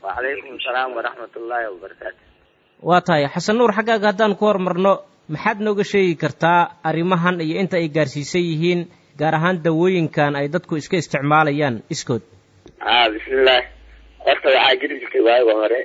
wacalaykum asalaam waraxmat ullaahi wabarakaatu waa tahay xasan nuur xaggaaga haddaan ku hormarno maxaad nooga sheegi kartaa arrimahan iyo inta ay gaarsiisan yihiin gaar ahaan dawooyinkan ay dadku iska isticmaalayaan iskood a bismillaah horta waxaa jiri jirtay waaga hore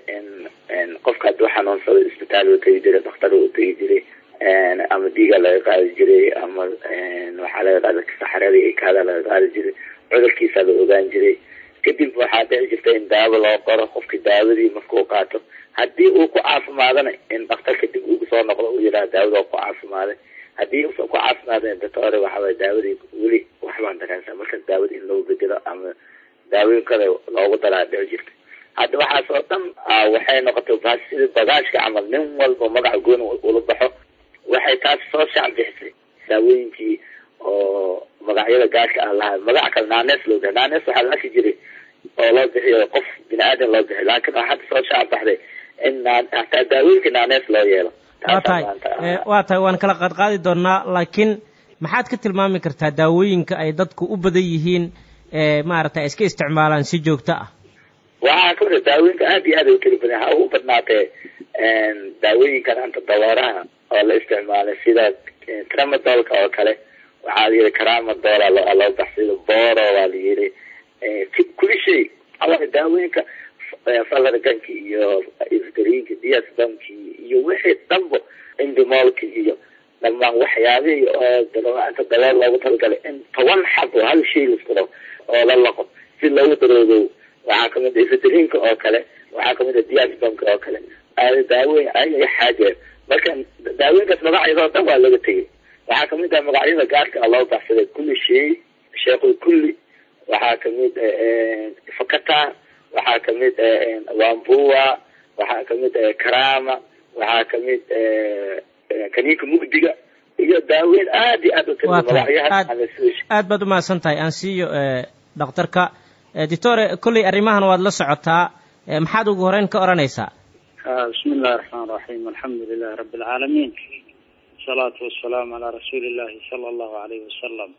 qofka hadduu xanuunsado isbitaal uu tegi jiray dhakhtar uu tegi jiray ama dhiiga laga qaadi jiray ama waxaa laga qaada saxarada iyo kaada laga qaadi jiray cudurkiisa la ogaan jiray kadib waxaa dhici jirta in daawo loo qoro qofki daawadii markuu qaato haddii uu ku caafimaadana in dhakhtarka dib ugu soo noqdo uu yidhaha daawada ku caafimaaday haddii uusan ku caafimaadin doctore waxaway daawadii weli waxbaan dareensa markaas daawada in loo bedelo ama daawooyin kale loogu daraa dhici jirta hadda waxaas oo dhan waxay noqotay baa sida bagaashka camal nin walba magaca gooni ula baxo waxay taas soo shaac bixisay daawooyinkii oo magacyada gaarka ah lahaa magac kale naanees loo bixiy naanees waxaa la arki jiray oo loo bixiyo qof bini aadan loo bixiy laakiin waxaa hadda soo shaac baxday in hataa daawooyinka naanees loo yeelo waa tahay waa tahay waan kala qaadqaadi doonaa laakiin maxaad ka tilmaami kartaa daawooyinka ay dadku u badan yihiin maaragtay iska isticmaalaan si joogto ah waxaa ka mida daawooyinka aad iyo aad ay ukeli badan ha ugu badnaatee daawooyinkan anta dawaaraha oo la isticmaalay sida tramadolka oo kale waxaa la yihi caramadol loo baxsida boro waa la yihi kuli shay a daawooyinka falarganki iyo isgarinki diasbamki iyo wixii dhanbo indimolki iyo dhamaan waxyaabihii oo anta dabool loogu talagalay in toban xabo hal shay laisku dhao oo la laqo si loogu daroodo waxaa kamid a isgarinka oo kale waxaa kamid a diasbamka oo kale daawoyin ayaga xaaje marka daawooyinkaas magacyadoo dhan waa laga tegay waxaa kamid ah magacyada gaarka ah loo baxsaday kulli shay sheekul kulli waxaa kamid fakata waxaa kamid wambua waxaa kamid karama waxaa kamid kaniinka mugdiga iyo daaweyn aad iyo aad u tira magacyaha aad baad umahadsan tahay aan siiyo dhakhtarka doctore kolley arrimahan waad la socotaa maxaad ugu horeyn ka odhanaysaa bismi illahi raxmaan raxiim alxamdu lilahi rabi alcaalamiin wasalaatu wasalaamu calaa rasuuli illahi sala allahu alayhi wasalam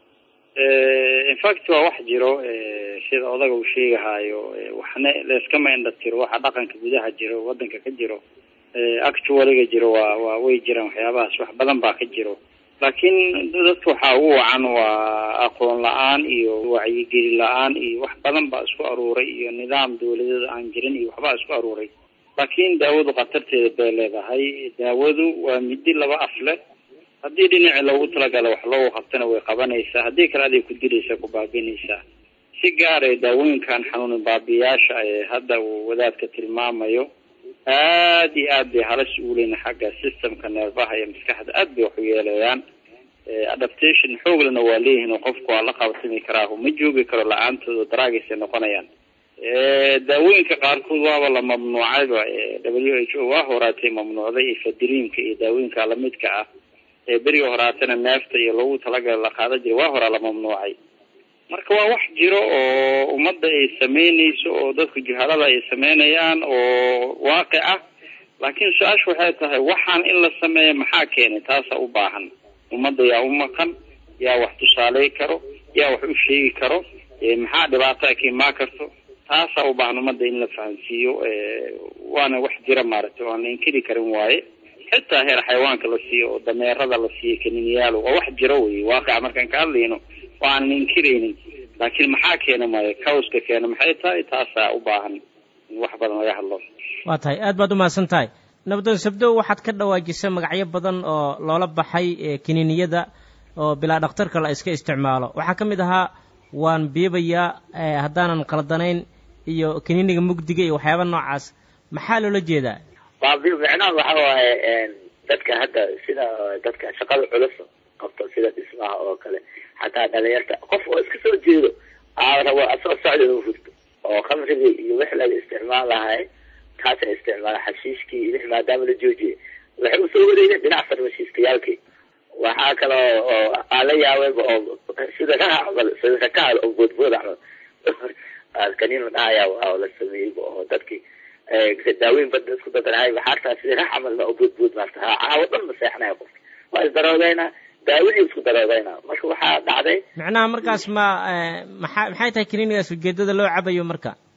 infact waa wax jiro sida odaga uu sheegahaayo waxna layskama indha tiro waxa dhaqanka gudaha jiro wadanka ka jiro actualiga jiro waa waa way jiraan waxyaabahaas wax badan baa ka jiro laakiin dadka waxaa ugu wacan waa aqoon la-aan iyo wacyigeli la-aan iyo wax badan baa isku aruuray iyo nidaam dawladeed aan jirin iyo waxbaa isku aruuray laakiin daawadu khatarteeda bay leedahay daawadu waa midi laba af leh haddii dhinaci loogu talagala wax loogu qabtana way qabanaysaa haddii kale aday ku dilaysaa ku baabiinaysaa si gaaraya daawooyinkan xanuunin baabiyaasha ee hadda uu wadaadka tilmaamayo aad iyo aad bay halis ugu leyn xagga systemka neerbaha iyo maskaxda aad bay wax u yeelayaan adaptation xooglena waa leeyihiin oo qofku waa la qabatami karaahu ma joogi karo la-aantooda daraagiisay noqonayaan daawooyinka qaarkood waaba la mamnuucayba w h o waa horaatay mamnuucday ifadiriinka iyo daawooyinka lamidka ah ee beriga horaatana neefta iyo loogu talagala la qaada jira waa horaa la mamnuucay marka waa wax jiro oo ummadda ay sameynayso oo dadku juhalada ay sameynayaan oo waaqic ah laakiin su-aasha waxay tahay waxaan in la sameeya maxaa keenay taasa u baahan ummadda yaa u maqan yaa wax tusaaley karo yaa wax u sheegi karo maxaa dhibaataa ka imaan karto taasaa u baahan ummadda in la fahansiiyo waana wax jira maaragtay oo aan la inkiri karin waaye xitaa heer xayawaanka la siiyo oo dameerada la siiyo kaniniyaal waa wax jiro wey waaqica markaan ka hadlayno oo aanan inkiraynin laakiin maxaa keena maayo cawska keena maxay tahay taasaa u baahan in wax badan laga hadlo waa tahay aad baad umahadsan tahay nabdoon sabdow waxaad ka dhawaajisay magacyo badan oo loola baxay kiniiniyada oo bilaa dhakhtarka la iska isticmaalo waxaa ka mid ahaa waan biibayaa haddaanan qaldanayn iyo kiniiniga mugdiga iyo waxyaaba noocaas maxaa loola jeedaa baabi micnaha waxa waaye dadka hadda sida dadka shaqada culus qabto sida dhismaha oo kale xataa dhalinyarta qof oo iska soo jeedo aa rabo asoo socda inuu hurto oo khamrigii iyo wix laga isticmaal lahay kaasa isticmaala xashiishkii iyo wix maadaama la joojiyay waxay usoo wareegeen dhinac farmashiiskayaalkii waxaa kale oo aan la yaabeyba oo sida raha camal sida rakaal oo boodbood camal kaniin la dhahaya oo la sameeyeyba oo dadkii daaweyn bada isku dadanahay waxaataa sida rax camalna oo boodbood maarta ha caawo dhan ma seexanaya qofka waa isdaroodeynaa daawadii isku daroodeynaa marka waxaa dhacday macnaha markaas ma maxaa maxay tahay kiniinigaas ujeedada loo cabayo marka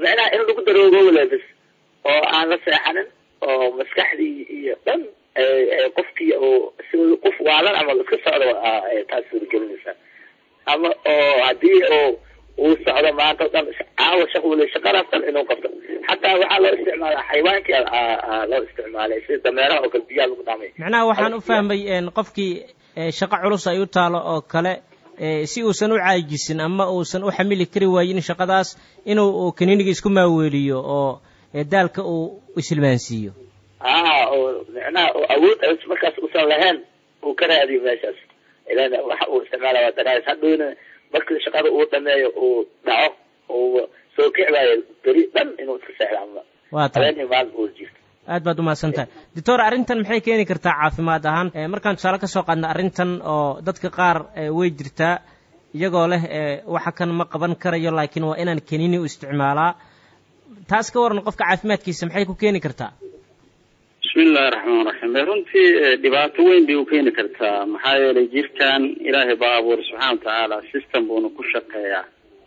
micnaha in lagu daroogo lebis oo aan la seexanin oo maskaxdii iyo dhan qofkii oo si qof waalan ama iska socdo taas suuragelinaysa ama oo hadii oo uu socdo maanta o dhan caawa shaqwale shaqadaas dhan inuu qabto xataa waxaa loo isticmaala xayawaankii loo isticmaalay sida dameeraha oo kale biyaha lagu dhaamay macnaha waxaan u fahmay qofkii shaqo culus ay u taalo oo kale si uusan u caajisin ama uusan u xamili kari waayin shaqadaas inuu kaniiniga isku maaweeliyo oo daalka uu isilmaansiiyo a oo micnaha oo awood markaas usan lahayn uu ka raadiyo meeshaas ilan waxa uu isticmaala waa daraas hadhowna markii shaqada uu dhameeyo uu dhaco uu soo kicbaayo beri dhan inuu iska seexdo ama waa tahay habeenii maalin uu jirto aad baad umahadsan tahay doctor arrintan maxay keeni kartaa caafimaad ahaan markaan tusaale ka soo qaadna arrintan oo dadka qaar way jirtaa iyagoo leh waxa kan ma qaban karayo laakiin waa inaan kaniini u isticmaalaa taas ka waran qofka caafimaadkiisa maxay ku keeni kartaa bismi illahi raxmaan raxiim runtii dhibaato weyn bay u keeni kartaa maxaa yeelay jirkan ilaahay baa abuuray subxaana watacaala system buuna ku shaqeeyaa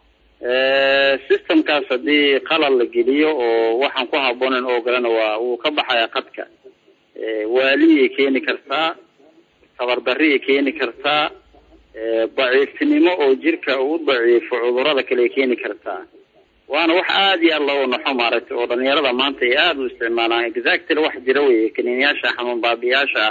systemkaas haddii qalal la geliyo oo waxaan ku habboonayn oo galena waa wuu ka baxayaa qadka waaliyay keeni kartaa tabardarriyay keeni kartaa daciiftinimo oo jirka uu daciifo cudurada kale ay keeni kartaa waana wax aada iyo aad looga naxo maaragtay oo dhalinyarada maanta ay aada u isticmaalaan exactly wax jira weye kaniiniyaasha xanuun baabiyaasha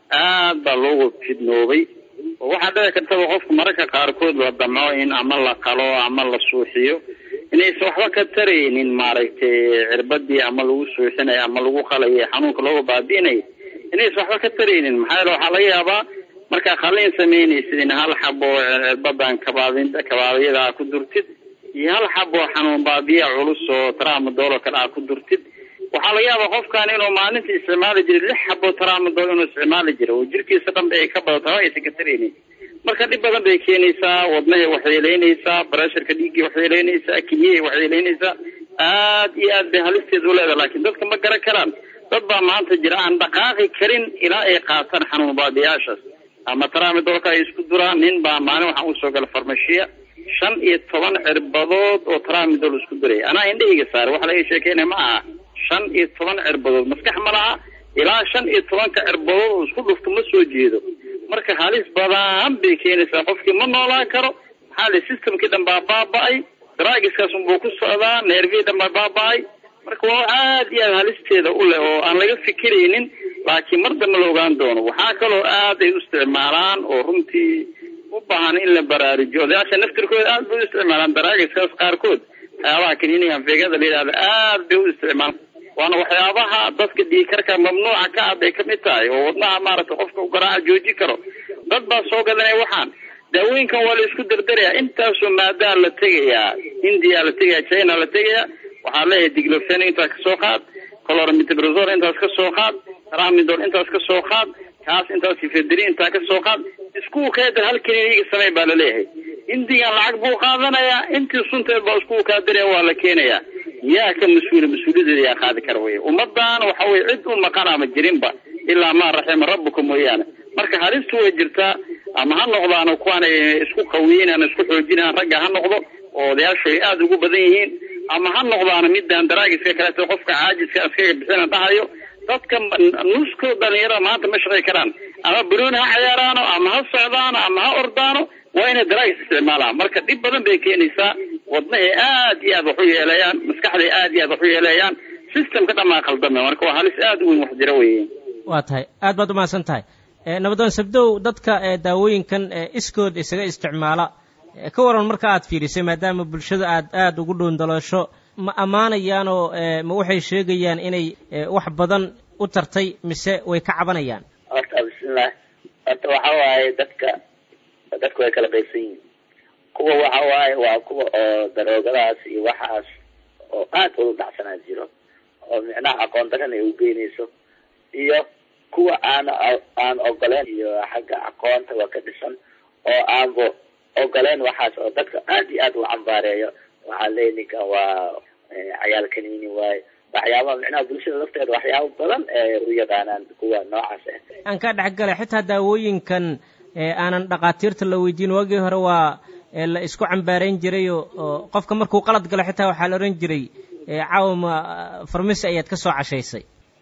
ah aad baa loogu fidnoobay oo waxaa dhici kartaba qofka mararka qaarkood la damco in ama la qalo ama la suuxiyo inaysan waxba ka taraynin maaragtay cirbadii ama lagu suuxinayo ama lagu qalayo xanuunka looga baabi'inayo inaysan waxba ka taraynin maxaa yeele waxaa laga yaabaa markaa qalin samaynaysid in hal xabo cirbadan kabaabin kabaabyada ku durtid iyo hal xabo xanuun baabiya culus oo tramadol oo kale aa ku durtid waxaa laga yaabaa qofkan inuu maalintii isticmaali jiray lix xabo tramadol inuu isticmaali jiray oo jirkiisa dhan ba ay ka badato haba aysan ka taraynin marka dhib badan bay keenaysaa wadnahay waxyeeleynaysaa baresharka dhiiggii waxyeeleynaysaa keliyahay waxyeeleynaysaa aad iyo aad bay halisteeda uleedahay laakiin dadka ma garan karaan dad baa maanta jira aan dhaqaaqi karin ilaa ay qaataan xanuun baabiyaashaas ama tramadolka ay isku duraan nin baa maalin waxaan usoo gala farmashiya shan iyo toban cirbadood oo tramadol isku duray anaa indhahayga saaray waxa laga sheekeynaya ma aha shan iyo toban cirbadood maskax ma laha ilaa shan iyo tobanka cirbadood oo isku dhufto ma soo jeedo marka halis badan bay keenaysaa qofkii ma noolaan karo maxaa li systemkii dhan baa baaba-ay draagiskaas unbuu ku socdaa neervii dhan baa baaba-ay marka waa aad iyo aad halisteeda u leh oo aan laga fikiraynin laakiin mar dambe la ogaan doono waxaa kaloo aad ay u isticmaalaan oo runtii u baahan in la baraarujiyo odayaasha naftirkooda aad bay u isticmaalaan daraagiskaas qaarkood waxyaabaha kaniiniga anfeegada la yidhahda aad bay u isticmaalaan waana waxyaabaha dadka dhiikarka mamnuuca ka ah bay kamid tahay oo wadnaha maaragtay qofka u garaaca jooji karo dad baa soo gadanaya waxaan daawooyinkan waa la isku dardarayaa intaasoo maadaa la tegayaa india la tegaya china la tegaya waxaa leeyahay diglofen intaas kasoo qaad colormitbrazol intaas kasoo qaad ramidol intaas kasoo qaad kaas intaas ifedri intaa kasoo qaad iskuulkeeda hal kaniiniga samey baa laleeyahay indigan lacag buu qaadanayaa intii sunteed baa iskuulkaa daraya waa la keenayaa yaa ka mas-uula mas-uuliyadeeda yaa qaadi kara wey ummadan waxa weye cid u maqanaama jirinba ilaa maa raxima rabbuka mooyaane marka halistu way jirtaa ama ha noqdaano kuwaanay isku qawiyinan isku xoojinaan ragga ha noqdo oo odayaashu ay aada ugu badan yihiin ama ha noqdaano midaan daraagiska kaleeto qofka caajiska iskaga bixina dhahayo dadka nusko dhalinyarada maanta ma shaqay karaan ama banooni ha cayaaraano ama ha socdaano ama ha ordaano waa inay daraagis isticmaalaan marka dhib badan bay keenaysaa wadnahay aad iyo aad wax u yeeleeyaan maskaxday aad iyo aad wax u yeeleeyaan systemka dhamaa khaldame marka waa halis aada u weyn wax jira weye waa tahay aad baad umahadsan tahay nabadoon sabdow dadka daawooyinkan iskood isaga isticmaala ka waran marka aad fiirisay maadaama bulshada aad aada ugu dhoondaloosho ma ammaanayaanoo ma waxay sheegayaan inay wax badan u tartay mise way ka cabanayaan horta bismillah horta waxa waaye dadka dadka way kala qaybsan yihiin kuwa waxa waaye waa kuwa oo daroogadaas iyo waxaas oo aad ula dhacsanaa jiro oo micnaha aqoon daran ay ugeynayso iyo kuwa aan aan ogoleen iyo xagga aqoonta waa ka dhisan oo aanba ogoleen waxaas oo dadka aad iyo aad u cambaareeyo waxaa leeya ninkan waa cayaal kaniini waaye waxyaaba micnaha bulshada lafteeda waxyaaba badan ee u yaqaanaan kuwa noocaas ah aan ka dhex galay xitaa daawooyinkan aanan dhakhaatiirta la weydiin waagii hore waa la isku cambaarayn jiray oo qofka markuu qalad galo xitaa waxaa la odhan jiray caawma farmasi ayaad ka soo cashaysay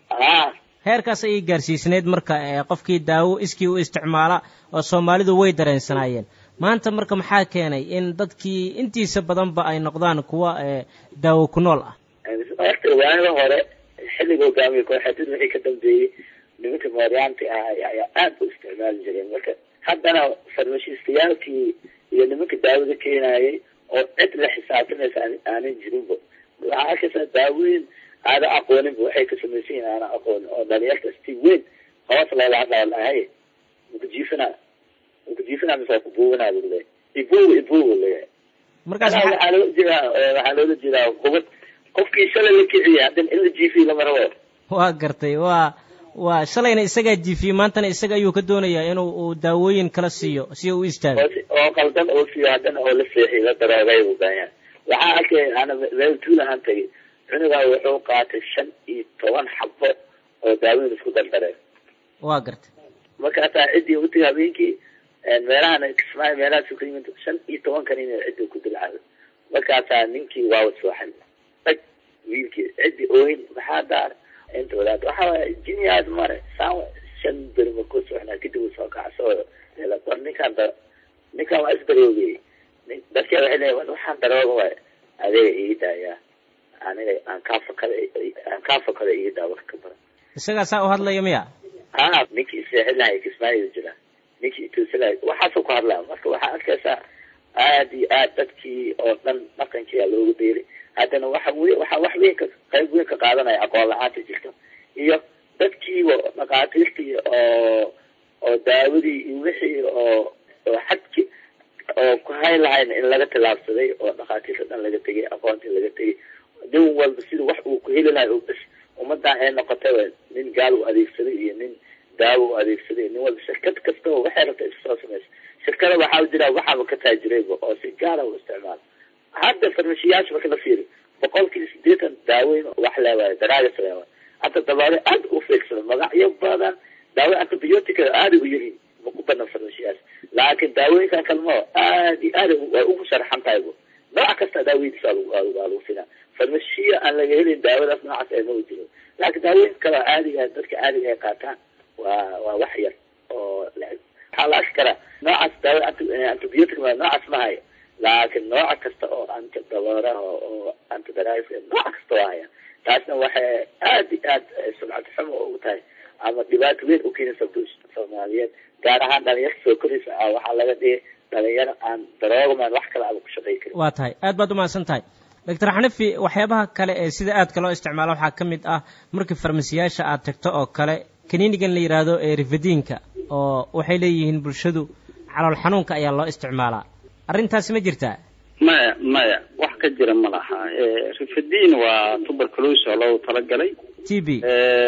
a heerkaas ayay gaarsiisneyd marka qofkii daawo iskii u isticmaala oo soomaalidu way dareensanaayeen maanta marka maxaa keenay in dadkii intiisa badanba ay noqdaan kuwa daawo ku nool ah horta waanada hore xilliga hogaamiye kooxeedyada wixii ka dambeeyey nimanka mooryaanta ah ayaa aada u isticmaali jireen marka haddana farmashiistayaalkii iyo nimanka daawada keenayay oo cid la xisaabtamaysa aanan jirinba waxaa arkaysaa daawooyin aada aqooninba waxay ka samaysan yihin aana aqoonin oo dhalinyarta si weyn hoos loola hadlaa lahay makujiifina makujiifina mise waa kubuuganaa lagu leeyahy ibuuga ibuuga leeyahay markaas waxaa loola jeedaa waxaa loola jeedaa kubad qofkii shalay la kiciyay haddana in la jiifiyo lama rabo waa gartay waa waa shalayna isagaa jiifiyey maantana isaga ayuu ka doonayaa inuu uu daawooyin kala siiyo si uu u istaago oo qaldan oo siiyo haddana oo la seexiy la daroogay u baahan waxaa arkay ana meel tuul ahaan tagay cunugaa wuxuu qaatay shan iyo toban xabo oo daawooyin isku dardareen waa gartay markaasaa ciddii utagi habeenkii meelahana kismaayo meelahaas ka yimid shan iyo toban kan in ciddii ku dilcado markaasaa ninkii waa wasooxay dhag wiilkii ciddii ooyin maxaa daar inta wadaad waxaa waaya jiniyaas mare saan shan beri markuu soxnaa kadib uu soo kacso war ninkaan da ninkaan waa isdaroogay dadkii waxay leeyahay waxaan darooga waay adeega ii daayaa aniga aan kaa fakada aan kaa fakada ii daa wax ka badan isagaa saa u hadlaya miya ha ninkii seexin lahay kismaayo jira ninkii ituusi lahay waxaasuu ku hadlaa marka waxaa arkaysaa aad iyo aad dadkii oo dhan dhaqankiyaa loogu dayray haddana waxa wey waxaa wax weyn ka qayb weyn ka qaadanaya aqoon la-aanta jirta iyo dadkiiba dhaqaatiirtii oo oo daawadii iyo wixii oo oo xadki oo ku hayn lahayn in laga tilaabsaday oo dhakhaatiirta dhan laga tegay aqoontii laga tegay nin walba sida wax uu ku heli lahay bs ummadan ay noqotaba nin gaal u adeegsaday iyo nin daawo u adeegsaday nin walba shirkad kastaba waxay rabta iska soo samaysa shirkada waxaa jira waxaaba ka taajirayba oo si gaara u isticmaala hadda farmashiyaasha marka la fiiri boqolkiiba sideetan daaweyn wax leewaayo daraagas leewaayo hadda dabaale aada u feegsado magacyo badan daawo antibiotica aada u yihiin ma ku badan farmashiyaas laakiin daawooyinkan kalmao aad iyo aad way ugu sharaxan tahay bu nooc kasta daawadiisa waa lagu sinaa farmashiya aan laga helin daawadaas noocaas ee maba jiro laakiin daawooyinka kale caadiga dadka caadiga ay qaataan waa waa wax yar oo waxaa la arki karaa noocaas daawo antibiotic noocaas ma hayo laakiin nooca kasta oo antidabooraha oo antidaraas nooc kasta waa haya taasna waxay aad iyo aad sumcad xumo ugu tahay ama dhibaato weyn u keenaysa bulshada soomaaliyeed gaar ahaan dhalinyarta soo koraysa ah waxaa laga dhigay dhalinyaro aan daroogamaan wax kale aaba ku shaqay karin waa tahay aad baad umahadsan tahay doctor xanifi waxyaabaha kale ee sida aadka loo isticmaalo waxaa ka mid ah markii farmasiyaasha aad tagto oo kale kaniinigan la yidhaahdo ee rifadiinka oo waxay leeyihiin bulshadu calool xanuunka ayaa loo isticmaalaa arrintaasi ma jirtaa maya maya wax ka jira ma laha rifadiin waa tuberculosis oo loogu talagalay t b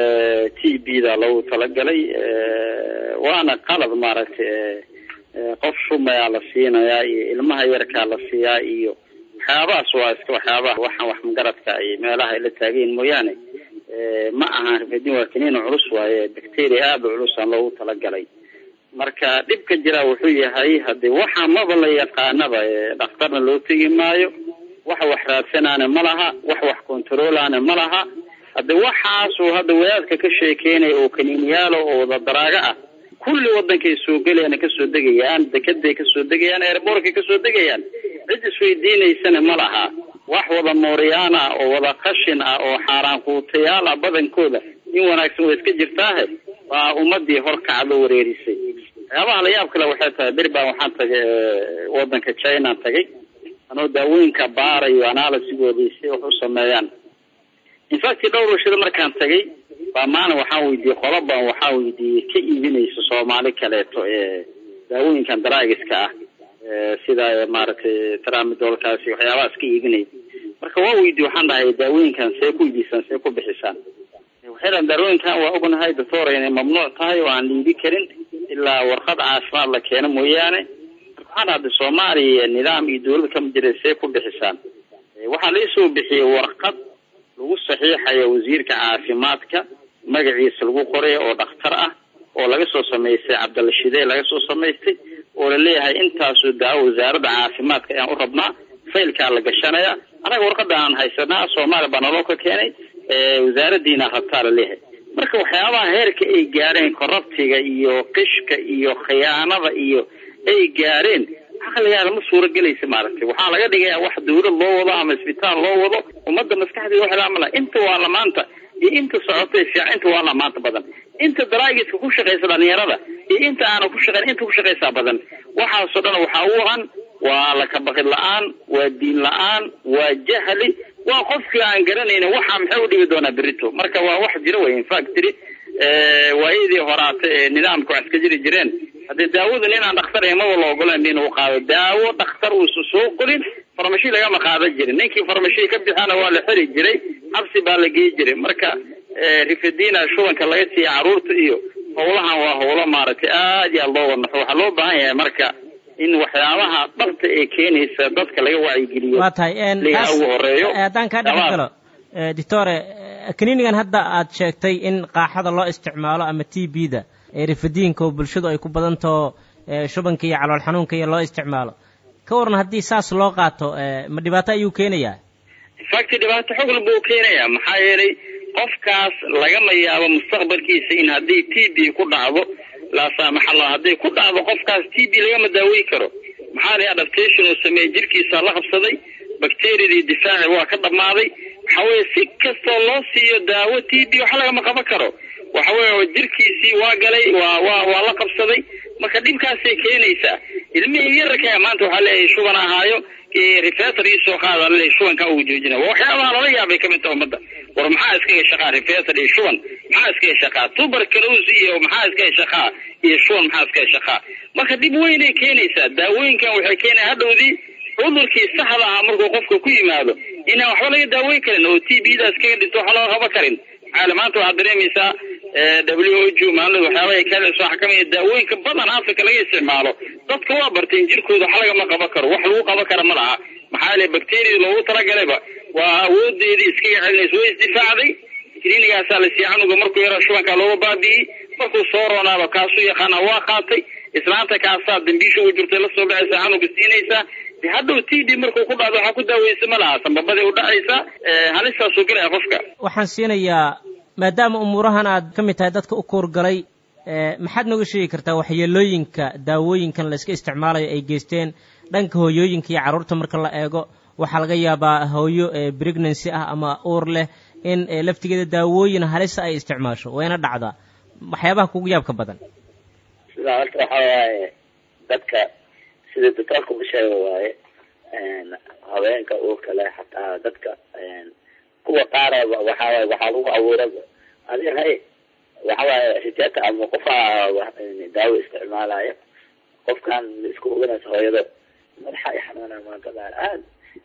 t b da loogu talagalay waana qalad maaragtay qof shumayaa la siinayaa iyo ilmaha yarkaa la siiyaa iyo waxyaabahaas waa iska waxyaabaha waxaan wax magaradka ay meelaha ay la taagayin mooyaane ma aha rifadiin waa kaniina culus waaye bacteria aada u culus aan loogu talagalay marka dhibka jira wuxuu yahay haddii waxa maba la yaqaanaba dhakhtarna loo tegi maayo wax wax raadsanaana ma laha wax wax controlaana ma laha haddi waxaasuu hadda wadaadka ka sheekeynaya oo kaniiniyaalo oo wada daraago ah kulli wadankay soo gelayaan kasoo degayaan dekeday kasoo degayaan airbortkay kasoo degayaan cid isweydiinaysana ma laha wax wada mooriyaan ah oo wada qashin ah oo xaaraan kuutayaal ah badankooda in wanaagsan way iska jirtaahe waa ummadii horkacdo wareerisay waxyaabaha la yaab kale waxay tahay beri baan waxaan tagay wadanka china tagay anoo daawooyinka baarayo analysigoodii si wax u sameeyaan infact dhowr warshado markaan tagay baa maalin waxaan weydiiyey qola baan waxaan weydiiyey ka iibinaysa soomaali kaleeto ee daawooyinkan daraagiska ah sida maaragtay tramidolkaasi waxyaabahaas ka iibinaya marka waa weydiye waxaan dhahay daawooyinkan see ku iibisaan see ku bixisaan waxay dhahan daawooyinkan waa ognahay doctor inay mamnuuc tahay oo aan liibi karin ilaa warqad caafimaad la keeno mooyaane marka waxaan dhahday soomaaliya nidaam iyo dawlad kama jira see ku bixisaan waxaa laisoo bixiyey warqad lagu saxiixayo wasiirka caafimaadka magaciisa lagu qoray oo dhakhtar ah oo laga soo samaystay cabdalla shidee laga soo samaystay oo laleeyahay intaasoo daawo wasaaradda caafimaadka ayaan u rabnaa faylkaa la gashanaya anaga warqada aan haysanaa soomaaliya baa naloo ka keenay wasaaradiina rabtaa la leeyahay marka waxyaabaha heerka ay gaareen korrabtiga iyo qishka iyo khiyaanada iyo ay gaareen caqligaada ma suura gelaysa maaragtay waxaa laga dhigayaa wax dawlad loo wado ama isbitaal loo wado ummadda maskaxdeeda wax laamala inta waa la maanta iyo inta socotay fiican inta waa la maanta badan inta daraagiska ku shaqaysa dhalinyarada iyo inta aana ku shaqayn inta ku shaqaysaa badan waxaasoo dhan waxaa u ahan waa lakabaqid la-aan waa diin la-aan waa jahli waa qofkii aan garanaynin waxaa maxay u dhigi doonaa berito marka waa wax jira wey infactory waayadii horaata ee nidaamka wax iska jiri jireen haddii daawada nin aan dhakhtar ahayn maba la ogolan inuu qaado daawo dhakhtar uusa soo qorin farmashi lagama qaadan jirin ninkii farmashi ka bixana waa la xiri jiray xabsi baa la geyi jiray marka rifadina shubanka laga siiya caruurta iyo howlahan waa howlo maaragtay aad iyo aad loo wadnaxo waxaa loo baahan yahay marka in waxyaabaha dhabta ee keenaysa dadka laga wacyigeliyo waa tahay liga ugu horeeyo haddaan kaa dhex galo doctore kaniinigan hadda aad sheegtay in qaaxada loo isticmaalo ama t b da ee rifadiinka oo bulshadu ay ku badantaho shubanka iyo calool xanuunka iyo loo isticmaalo ka waran haddii saas loo qaato ma dhibaato ayuu keenayaa infacti dhibaato xogla buu keenayaa maxaa yeelay qofkaas lagama yaabo mustaqbalkiisa in haddii t b ku dhacdo laa saamaxallah hadday ku dhacdo qofkaas t b lagama daaweyn karo maxaa lay adaptation uu sameeyey jirkiisa la qabsaday bacteriadii difaaci waa ka dhammaaday waxa weeye si kastoo loo siiyo daawo t b waxa lagama qaban karo waxa weeye jirkiisii waa galay waa waa waa la qabsaday marka dhibkaasay keenaysaa ilmihii yararkaa maanta waxaa leeyahay shuban ahaayo refetor ii soo qaada laleeyahay shubankaa ugu joojina waa waxyaabaha lala yaabay kamid taha ummadda war maxaa iskaga shaqaa refetor iyo shuban maxaa iskaga shaqaa tuberculosis iyo maxaa iskaga shaqaa iyo shuban maxaa iskaga shaqaa marka dhib weynay keenaysaa daawooyinkan waxay keenaya hadhowdii cudurkii saxda ah markuu qofka ku yimaado inaan waxba laga daaweyn karin oo t b daas kaga dhinto waxa looga qaban karin maxaa maanta waxaad dareemaysaa w o g maalin waxyaabaha kales waxaa kamid daawooyinka badan africa laga isticmaalo dadka waa barteen jirkooda wax lagama qaban karo wax lagu qaban kara ma laha maxaa yeele bacteriada loogu talagalayba waa awoodeedii iskaga celinaysa way isdifaacday klinigaasaa la siiya canuga markuu yara shubankaa looga baabi'iyey markuu soo roonaaba kaasuu yaqaana waa qaatay islaanta kaasaa dambiisha ugu jirtay lasoo baxaysa canuga siinaysaa de hadhow t d markuu ku dhacdo waxaa ku daaweysa ma laha sambabaday u dhacaysaa halistaasuu gelaya qofka waxaan siinayaa maadaama umuurahan aad ka mid tahay dadka u kuurgalay maxaad nooga sheegi kartaa waxyeelooyinka daawooyinkan la iska isticmaalayo ay geysteen dhanka hooyooyinka iyo carruurta marka la eego waxaa laga yaabaa hooyo pregnancy ah ama uur leh in laftigeeda daawooyin halisa ay isticmaasho wayna dhacdaa waxyaabaha kugu yaabka badan sidaa horta waxa waaye dadka sida doctoorka u sheega waaye haweenka uurka leh xataa dadka kuwa qaaraba waxawaaye waxaa lagu abuura adi hay waxawaaye rijata ama qofaa daawo isticmaalaya qofkan isku oganaysa hooyada madaxa i xanuuna maanta baa aad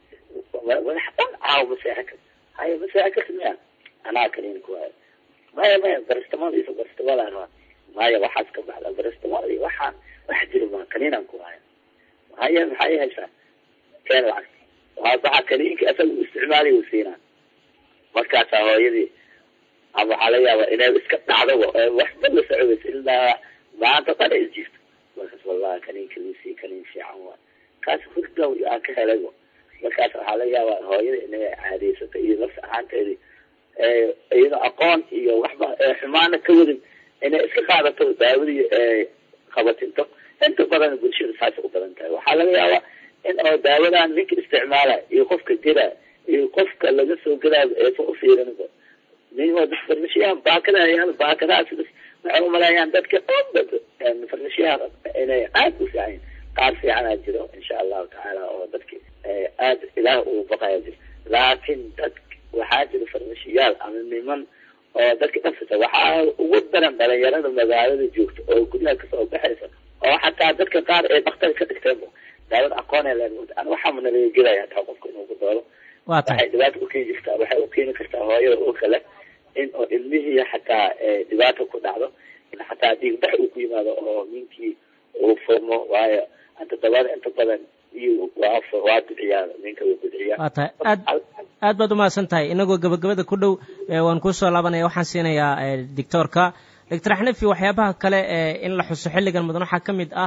madaxa dhan caaw ma seexan karta haya ma seexan karta miya anaa kaliinku waayo maya maya baristamol iyo baristamol maya waxaas ka baxda baristamol iyo waxaan wax jiro ma kaniinan ku haya haya maxay haysaa keen lacag waa baxa kaniinka asaga u isticmaaliy u siinaa markaasaa hooyadii ama waxaa laga yaaba inay iska dhacdaba waxba la socodaysa ilaa maanta dhan is jirto markaas wallahi kaniinka lusi kaniin fiican waa kaas hurdow aan ka helayba markaas waxaa laga yaabaa hooyada inay caadeysato iyo lafs ahaanteedii iyadoo aqoon iyo waxba xumaana ka wadin inay iska qaadato daawadii qabatinto inta badan bulshada saas u badan tahay waxaa laga yaabaa in oo daawadan ninka isticmaala iyo qofka gela iyo qofka laga soo gelaayo eefa u fiirinba farmashiyaha baakadayaal baakadahaas waxay umaleeyaan dadka dhan farmashiyaha inay aada u fiican qaar fiicanaa jiro insha allahu tacaala oo dadki aad ilaah uu baqaya jiro laakiin dad waxaa jira farmashiyaal ama niman oo dadka dhafisa waxaa ugu daran dhalinyarada magaalada joogta oo guryaha kasoo baxaysa oo xataa dadka qaar ee daktar ka dhigteenba daawada aqoon ee leen an waxaama nalaga gelaya hataa qofka inuu ku doolo waa tahay waxay dhibaato ukeeni jirtaa waxay ukeeni kartaa hooyada oo kale in oo ilmihii xataa dhibaato ku dhacdo xataa dhiigbax uu ku yimaado oo ninkii uu furmo waayo anta dabada inta badan iyo waa waa bidciyaa ninka wuu bidciyaa waa tahay aad aad baad umahadsan tahay inagoo gabagabada ku dhow waan kuusoo laabanaya waxaan siinayaa doctoorka doctor xanafi waxyaabaha kale in la xuso xilligan mudan waxaa ka mid ah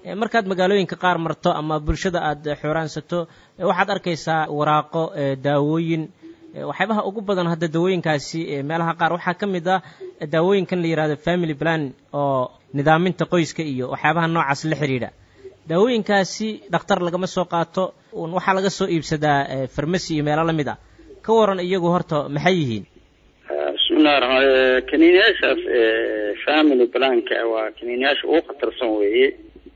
markaad magaalooyinka qaar marto ama bulshada aad xooraansato waxaad arkaysaa waraaqo daawooyin waxyaabaha ugu badan hadda daawooyinkaasi meelaha qaar waxaa ka mid ah daawooyinkan la yihahdo family plan oo nidaaminta qoyska iyo waxyaabaha noocaas la xidhiidha daawooyinkaasi dhakhtar lagama soo qaato waxaa laga soo iibsadaa farmasi iyo meelo lamid ah ka waran iyagu horta maxay yihiin bismillahi raxmaan kaniiniyaashaas family planka waa kaniiniyaasha ugu khatarsan weeye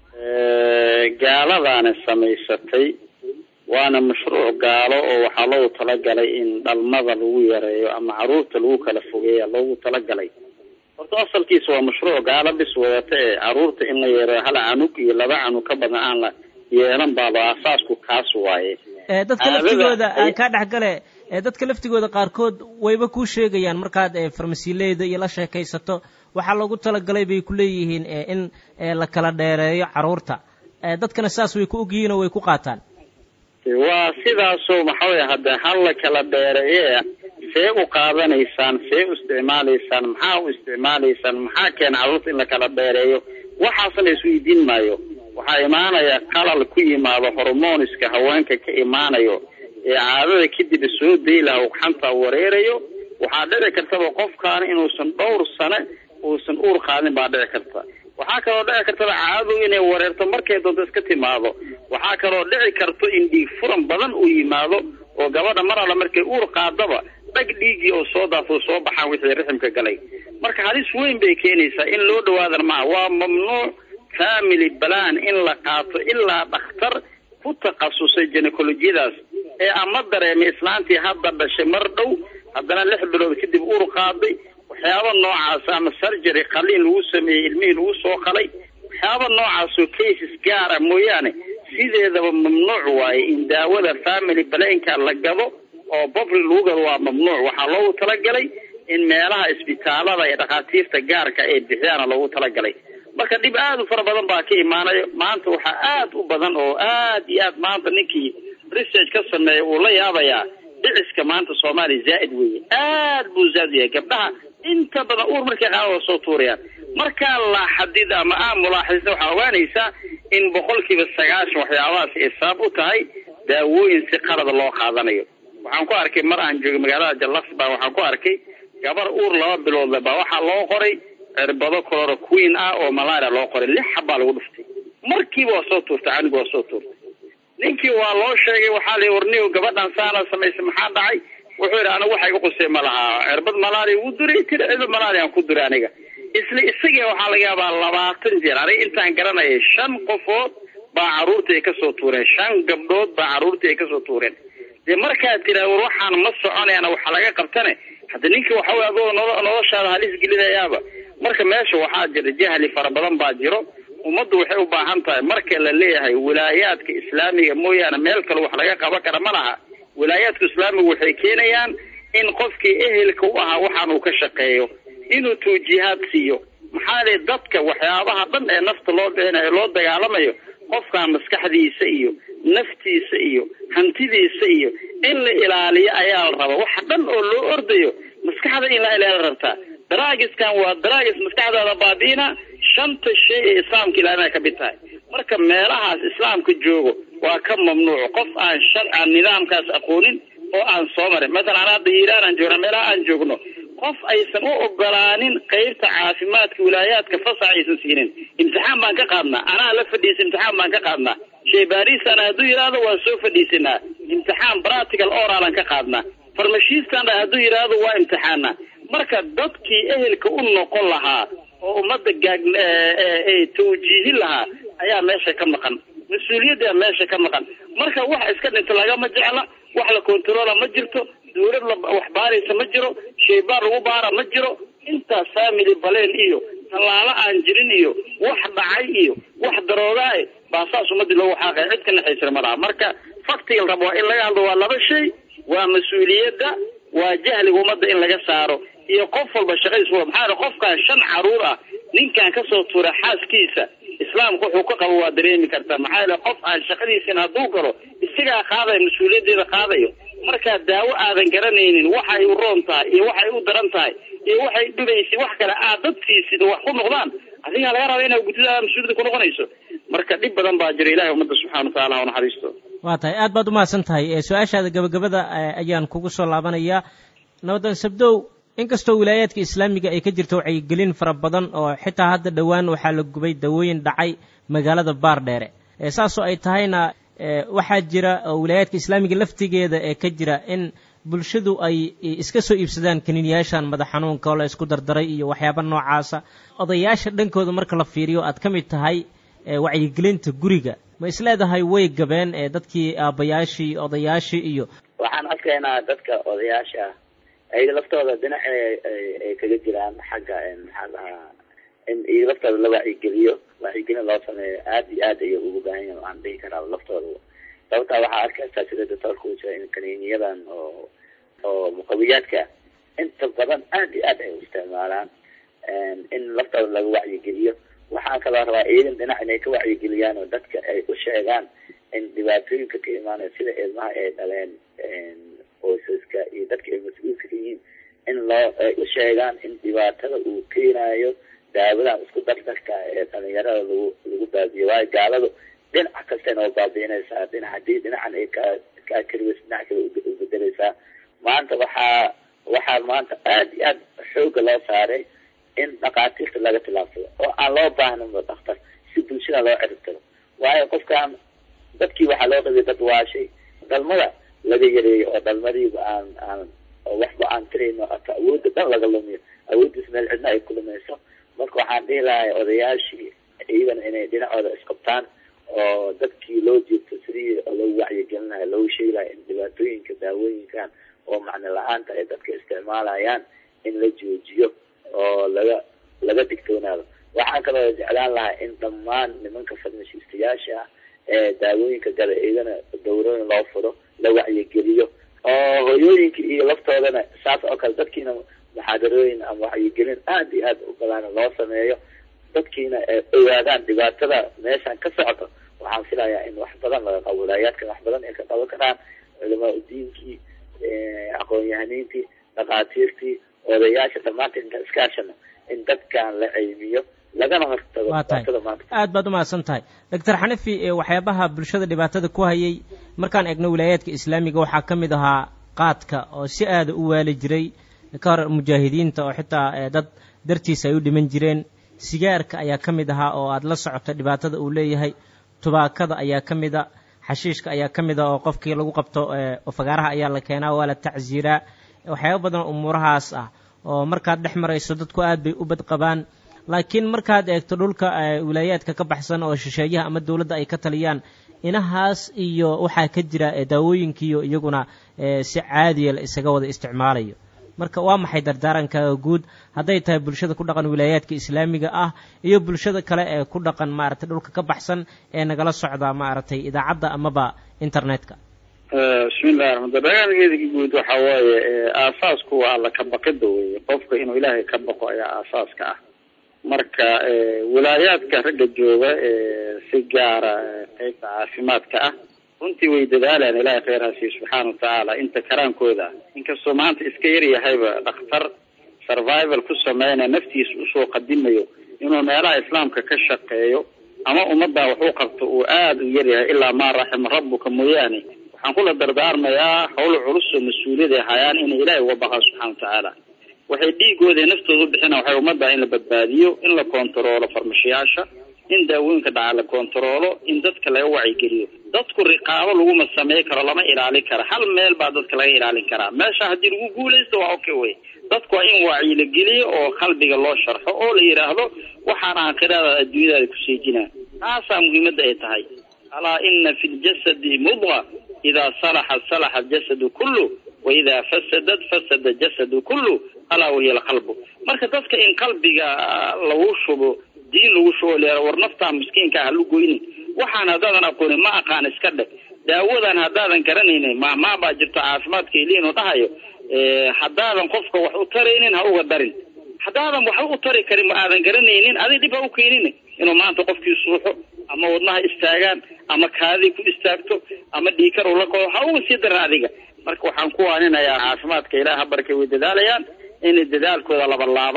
gaaladaana samaysatay waana mashruuc gaalo oo waxaa loogu talagalay in dhalmada lagu yareeyo ama caruurta lagu kala fogeeya loogu talagalay horta asalkiisa waa mashruuc gaalo bis wadata ee caruurta in la yareeyo hal canug iyo laba canug ka badan aan la yeelan baaba asaasku kaas waaye dadka laftigooda aan kaa dhexgale dadka laftigooda qaarkood wayba kuu sheegayaan markaad farmasiileyda iyo la sheekaysato waxaa loogu talagalay bay ku leeyihiin in la kala dheereeyo caruurta dadkana saas way ku ogyihiin oo way ku qaataan waa sidaasoo maxaway hadda hal la kala dheereeye see u qaadanaysaan see u isticmaalaysaan maxaa u isticmaalaysaan maxaa keena caruurta in la kala dheereeyo waxaas la isweydiin maayo waxaa imaanaya qalal ku yimaado hormoniska haweenka ka imaanayo ee caadada kadib soo day laha ugxanta wareerayo waxaa dhici kartaba qofkaani inuusan dhowr sane uusan uur qaadin baa dhici karta waxaa kaloo dhici kartaba caadadu inay wareerto markay doonto iska timaado waxaa kaloo dhici karto in dhiig furan badan uu yimaado oo gabadha mar alla markay uur qaadaba dhag dhiiggii oo soo daafo soo baxaan wixii riximka galay marka halis weyn bay keenaysaa in loo dhawaadan maaha waa mamnuuc family balan in la qaato ilaa dhakhtar ku takhasusay gynecolojiyadaas ee ama dareemay islaantii hadda dhashay mar dhow haddana lix bilood kadib uur qaaday waxyaaba noocaas ama surgery qaliin lagu sameeyey ilmihii lagu soo qalay waxyaaba noocaasoo cases gaara mooyaane sideedaba mamnuuc waaye in daawada family balanka la gado oo public lagu gado waa mamnuuc waxaa loogu talagalay in meelaha isbitaalada ee dhakhaatiirta gaarka ay bixiyaana loogu talagalay marka dhib aada u fara badan baa ka imaanayo maanta waxaa aada u badan oo aad iyo aad maanta ninkii research ka sameeya uu la yaabayaa dhiciska maanta soomaaliya zaa'id weeye aad buu zaa'id yahay gabdhaha inta badan uur markay qaada waa soo tuurayaan markaa la xadid ama aa mulaaxisna waxaa ogaanaysaa in boqolkiiba sagaashan waxyaabahaas ay sabab u tahay daawooyin si qalada loo qaadanayo waxaan ku arkay mar aan joogay magaalada jallas baa waxaan ku arkay gabar uur laba biloodle baa waxaa loo qoray cirbado coloro queen ah oo malaria loo qoray lix xabbaa lagu dhuftay markiiba waa soo tuurtay canigu waa soo tuurtay ninkii waa loo sheegay waxaa la warniyo gabadhan saana samaysay maxaa dhacay wuxuu yidhi anigu waxa igu qusay ma lahaa cirbad malaria wuu duray tiri cirbad malaria aan ku duray aniga isla isagii waxaa laga yaabaa labaatan jeer aniga intaan garanayay shan qofood baa carruurtii ay kasoo tuureen shan gabdhood baa carruurtii ay kasoo tuureen dee markaad tiraa war waxaan ma soconayana waxa laga qabtane hadda ninkii waxa wey adoo nolo noloshaada halis gelinayaaba marka meesha waxaa jira jahli fara badan baa jiro ummaddu waxay u baahan tahay marka la leeyahay wilaayaadka islaamiga mooyaane meel kale wax laga qaban kara ma laha wilaayaadka islaamiga waxay keenayaan in qofkii ehelka u ahaa waxaan uu ka shaqeeyo inuu tuujihaad siiyo maxaa lay dadka waxyaabaha dhan ee nafta loo bixinayo loo dagaalamayo qofkan maskaxdiisa iyo naftiisa iyo hantidiisa iyo in la ilaaliyo ayaa la rabaa waxa dhan oo loo ordayo maskaxda in la ilaala rabtaa daraagiskan waa daraagis maskaxdaada baabi'ina shanta shay ee islaamka ilaalinay ka mid tahay marka meelahaas islaamka joogo waa ka mamnuuc qof aan sharcan nidaamkaas aqoonin oo aan soo marin mathalan an hadda hiiraan aan joogna meelaha aan joogno qof aysan u ogolaanin qeybta caafimaadka wilaayaadka fasax aysan siinin imtixaan baan ka qaadnaa anaa la fadhiisa imtixaan baan ka qaadnaa shay barisana hadduu yidhaahdo waa soo fadhiisanaa imtixaan practical oralan ka qaadnaa farmashiistana hadduu yidhaahdo waa imtixaana marka dadkii ehelka u noqon lahaa oo ummadda gaag tawjiihin lahaa ayaa meesha ka maqan mas-uuliyaddaa meesha ka maqan marka wax iska dhinta lagama jecla wax la controola ma jirto dawlad la wax baaraysa ma jiro shaybaar lagu baara ma jiro intaas family baleen iyo tallaalo aan jirin iyo wax dhacay iyo wax daroogaay baa saas ummadii loogu xaaqay cid ka naxaysana ma laha marka faktiga la rabo waa in laga hadlo waa laba shay waa mas-uuliyadda waa jahliga ummadda in laga saaro iyo qof walba shaqadiis wa maxaa qofkan shan caruur ah ninkan kasoo tuura xaaskiisa islaamka wuxuu ka qabo waa dareemi kartaa maxaa yeele qof aan shaqadiisin hadduu galo isagaa qaadayo mas-uuliyaddeeda qaadayo markaa daawo aadan garanaynin waxay u roon tahay iyo waxay u daran tahay iyo waxay dhibaysay wax kale aad dadkiisida wax ku noqdaan adigaa laga raba inaa guddida mas-uuliyadda ku noqonayso marka dhib badan baa jira ilahay ummadda subxana watacala ha unaxariisto waa tahay aad baad umahadsan tahay su-aashaada gabagabada ayaan kugu soo laabanayaa nabadan sabdow inkastoo wilaayaadka islaamiga ay ka jirto wacyigelin fara badan oo xitaa hadda dhowaan waxaa la gubay dawooyin dhacay magaalada baardheere saasoo ay tahayna waxaa jira oo wilaayaadka islaamiga laftigeeda ee ka jira in bulshadu ay iska soo iibsadaan kaniiniyaashan madax xanuunka oo la isku dardaray iyo waxyaaba noocaasa odayaasha dhankooda marka la fiiriyo aad ka mid tahay wacyigelinta guriga ma isleedahay way gabeen dadkii aabbayaashii odayaashii iyo waxaan arkaynaa dadka odayaasha ayaga laftooda dhinac ay kaga jiraan xagga maxaa lahaa in iyaga laftooda la wacyigeliyo wacyigelin loo sameeyo aad iyo aad ayay ugu baahan yahin waxaan dhihi karaa laftooda sababtaa waxaa arkaysaa sida doctoorka uu jira in kaniiniyadan oo oo muqawiyaadka inta badan aad iyo aad ay u isticmaalaan in laftooda laga wacyigeliyo waxaan kaloo rabaa iyagan dhinac inay ka wacyigeliyaan oo dadka ay u sheegaan in dhibaatooyinka ka imaanaya sida ilmaha ay dhaleen qoysaska iyo dadka ay mas-uulka ka yihiin in loo ay u sheegaan in dhibaatada uu keenayo daawadan isku dardarka ee dhalinyarada lagu lagu baabiyo waayo gaaladu dhinac kasta inoo baabiinaysaa dhinac haddii dhinacan ay ka kaa keliwes dhinac kale ubedeleysaa maanta waxaa waxaa maanta aad iyo aad xooga loo saaray in dhakhaatiirta laga tilaabsado oo aan loo baahninba dhakhtar si bulshada loo ciribtiro waayo qofkaan dadkii waxaa loo qabiyay dad waashay dhalmada laga yareeyo oo dhalmadiiba aan aan oo waxba aan tirayno ata awoodda dhan laga lumiyo awooddiis meel cidna ay ku lumayso marka waxaan dhihi lahay odayaashii iyagana inay dhinacooda isqabtaan oo dadkii loo jeegto sidii loo wacyigelin lahay loo sheegi lahay in dhibaatooyinka daawooyinkan oo macno la-aanta ay dadka isticmaalayaan in la joojiyo oo laga laga digtoonaado waxaan kaloo jeclaan lahaa in dhammaan nimanka farmashiistayaasha ah ee daawooyinka gada iyagana dawrooyin loo furo la wacyigeliyo oo hoyooyinka iyo laftoodana saas oo kale dadkiina muxaadarooyin ama wacyigelin aad iyo aad u badan loo sameeyo dadkiina ay ogaadaan dhibaatada meeshan ka socoto waxaan filayaa in wax badan laga qabo wilaayaadkan wax badan ay ka qaban karaan culamaa udiinkii aqoon-yahaniintii dhakhaatiirtii odayaasha dhammaanteen intaan iskaashano in dadkan la cilmiyo lagana hortago waa tahay aad baad umahadsan tahay doctor xanafi waxyaabaha bulshada dhibaatada ku hayay markaan eegno wilaayaadka islaamiga waxaa ka mid ahaa qaadka oo si aada u waali jiray ka hor mujaahidiinta oo xitaa dad dartiisa ay u dhiman jireen sigaarka ayaa ka mid ahaa oo aada la socoto dhibaatada uu leeyahay tubaakada ayaa ka mid a xashiishka ayaa ka mid a oo qofkii lagu qabto fagaaraha ayaa la keenaa waa la tacsiiraa waxyaaba badan umuurahaas ah oo markaad dhex marayso dadku aad bay u badqabaan laakiin markaad eegto dhulka wilaayaadka ka baxsan oo shisheeyaha ama dowladda ay ka taliyaan inahaas iyo waxaa ka jira daawooyinkiiyo iyaguna si caadiya la isaga wada isticmaalayo marka waa maxay dardaarankaga guud hadday tahay bulshada ku dhaqan wilaayaadka islaamiga ah iyo bulshada kale ee ku dhaqan maaragtay dhulka ka baxsan ee nagala socda maaragtay idaacadda amaba internetka bismillahi raxmaan dardaarankeeda guud waxa waaye aasaasku waa alla ka baqida weye qofka inuu ilaahay ka baqo ayaa aasaaska ah marka wilaayaadka ragga jooga si gaara qeybta caafimaadka ah runtii way dadaalaan ilaahay kheyr hasiiyo subxaana watacaala inta karaankooda ah inkastoo maanta iska yar yahayba dhakhtar survival ku sameynaya naftiisa usoo qadimayo inuu meelaha islaamka ka shaqeeyo ama ummaddaa wax u qabto uu aada u yaryahay ilaa maa raxima rabbuka mooyaane waxaan kula dardaarmayaa hawl culus oo mas-uuliyada hayaan inay ilaahay uga baqaan subxana watacaala waxay dhiigooda naftooda u bixina waxay ummaddaa in la badbaadiyo in la kontaroolo farmashiyaasha in daawooyinka dhaca la kontaroolo in dadka laga wacyigeliyo dadku riqaabo laguma samey karo lama ilaalin karo hal meel baa dadka laga ilaalin karaa meesha haddii lagu guulaysto waa okay wey dadku waa in wacyi la geliyo oo qalbiga loo sharxo oo la yidhaahdo waxaan aakhirada adduunyadaada ku seejinaa taasaa muhiimadda ay tahay alaa ina fi ljasadi mudqa idaa salaxat salaxa aljasadu kullu wa idaa fasadat fasada jasadu kullu alaa wahiya alqalbu marka dadka in qalbiga lagu shubo diin lagu shubo leera war naftaa miskiinka ha lu goynin waxaan haddaadan aqoonin ma aqaan iska dheg daawadan haddaadan garanaynin maamaa baa jirto caafimaadka iliinu dhahayo haddaadan qofka wax u taraynin ha uga darin haddaadan waxba u tari karin ma aadan garanaynin adig dhib ha u keenin inuu maanta qofkii suuxo ama wadnaha istaagaan ama kaadii ku istaagto ama dhiikar ula kodo ha uga sii daran adiga marka waxaan ku waaninayaa caafimaadka ilaah habarkay way dadaalayaan inay dadaalkooda laba laabaan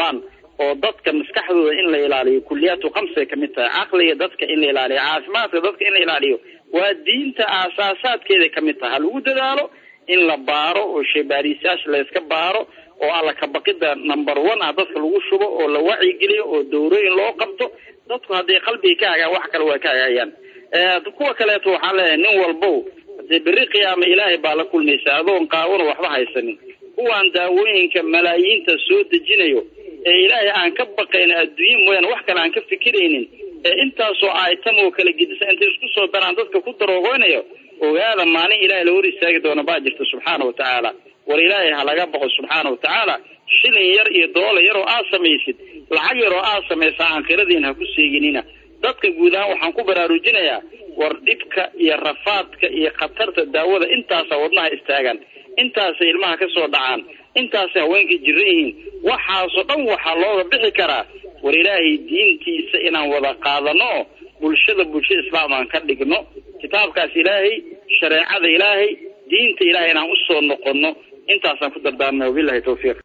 oo dadka maskaxdooda in la ilaaliyo kuliyaatu khamsay kamid tahay caqliga dadka in la ilaaliyo caafimaadka dadka in la ilaaliyo waa diinta aasaasaadkeeday kamid tahay ha lagu dadaalo in la baaro oo shaybaarisayaasha layska baaro oo alla kabaqida number one ah dadka lagu shubo oo la wacyigeliyo oo dowrooyin loo qabto dadku hadday qalbiga ka hagaan wax kale waa ka hagaayaan kuwa kaleeto waxaan leeyahay nin walbow hadee berri qiyaama ilaahay baa la kulmaysa adoon qaawano waxba haysanin kuwaan daawooyinka malaayiinta soo dejinayo ee ilaahay aan ka baqayn adduunye mooyaane wax kale aan ka fikiraynin ee intaasoo aitam oo kala gedisa intay isku soo daraan dadka ku daroogoynayo ogaada maalin ilaahay la hor istaagi doona baa jirta subxaana wa tacaala war ilaahay ha laga baqo subxaana wa tacaala shilin yar iyo doolar yar oo aad samaysid lacag yar oo aad samaysa aakhiradiin ha ku seeginina dadka guud ahaan waxaan ku baraarujinayaa war dhibka iyo rafaadka iyo khatarta daawada intaasa wadnaha istaagaan intaasay ilmaha ka soo dhacaan intaasay haweenka jiran yihiin waxaasoo dhan waxaa looga bixi karaa war ilaahay diintiisa inaan wada qaadano bulshada bulsha islaam aan ka dhigno kitaabkaas ilaahay shareecada ilaahay diinta ilaahay inaan usoo noqono intaasaan ku dardaarmay wabilahi tawfiiq